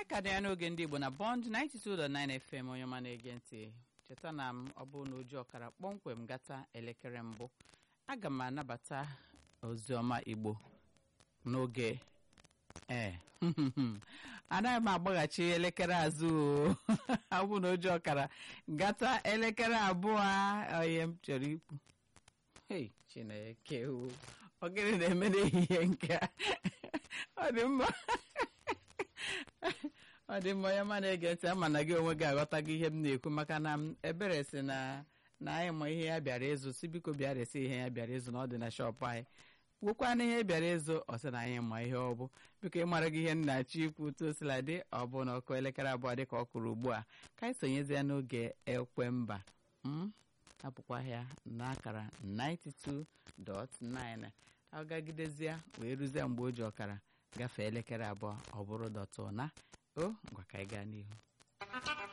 anyị ka dị ya n'oge ndị igbo na bond 92.9 fm onye ọma na-ege ntị cheta na m ọ bụrụ na oji ọkara kpọmkwem gata elekere mbụ aga m anabata oziọma igbo n'oge ee anaghị m agbaghachi elekere azụ o abụ na oji ọkara gata elekere abụọ onye m chọrọ ikwu hei chineke o ọ gịnị na-eme n'ehihie nke a ọ dị mma ọ dị mma onye ma na-ege ntị ama na gị onwe gị aghọtago ihe m na-ekwu maka na m ebere si na na anyị ma ihe ya bịara ịzụ si biko bịa resi ihe ya bịara ịzụ na ọ dị na shọpụ anyị gwụkwana ihe bịara ịzụ ọ sị na anyị ma ihe ọ bụ biko ịmara gị ihe m na-achọ ikwu otu o sila dị ọ bụ na ọkụ elekere abụọ dị ka ọ kụrụ ugbu a ka anyị sonyezi ya n'oge ekwemba m apụkwa ya n'akara 92.9 agagidezie wee ruzie mgbe o ji ọkara gafee elekere abụọ ọ bụrụ dọtụ na o ngwa ka anyị gaa n'ihu